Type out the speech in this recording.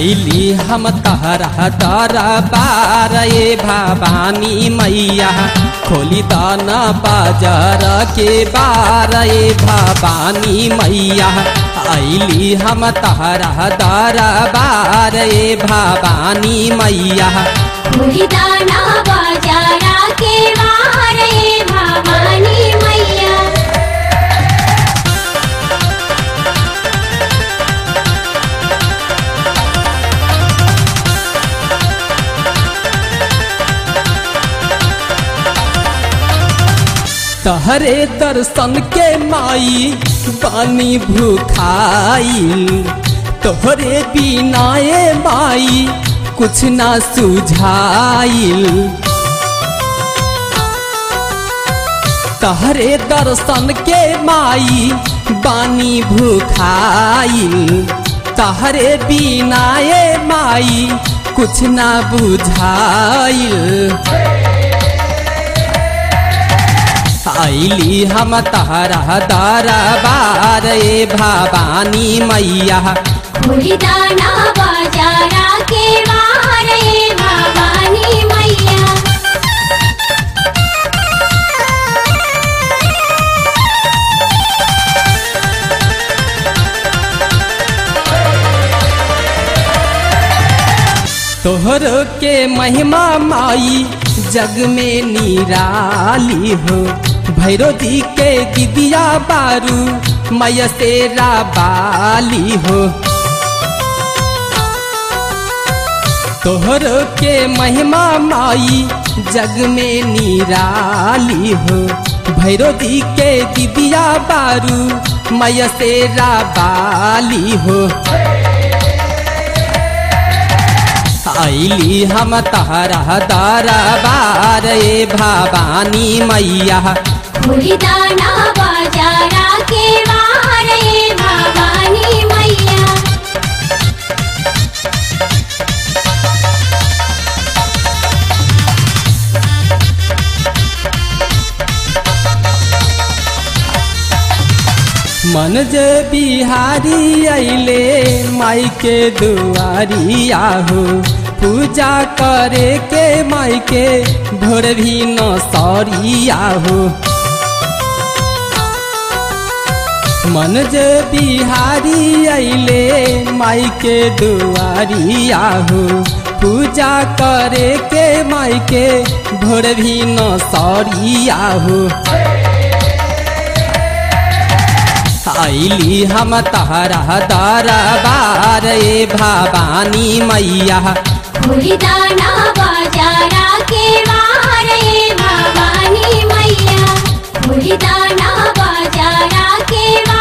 ऐली हम तहरा तारा बार ए भवानी मैया खोली दाना बाजार के बार ए भवानी मैया ऐली हम तहरा तारा बार ए भवानी मैया दाना बाजारा के वारे भवानी मैया तहरे दर्शन के माई बानी भूखाइल तोहरे बिनाए माई कुछ ना सुझाइल तहरे दर्शन के माई बानी भूखाइल तहरे बिनाए माई कुछ ना बुझाइल ऐली हम तहरा दारा बार ए भवानी मैया दाना बाजारा के वारे भवानी मैया तोहर के महिमा माई जग में निराली हो भैरो जी के दिदिया बारू मैया तेरा बाली हो तोहर के महिमा माई जग में निराली हो भैरो जी के दिदिया बारू मैया तेरा बाली हो ऐली हम तहरा दारा बार ए भवानी मैया दाना बाजारा के वारे भवानी मैया मन जे बिहारी अइले माई के दुआरी आहो पूजा करे के माई के भोर भी न सौरी आहो मन जे बिहारी अइले माई के दुआरी आहो पूजा करे के माई के भोर भी न सौरी आहो ऐली हम तहरा दारा बार ए भवानी मैया दाना बाजारा के वारे भवानी मैया दाना बाजारा के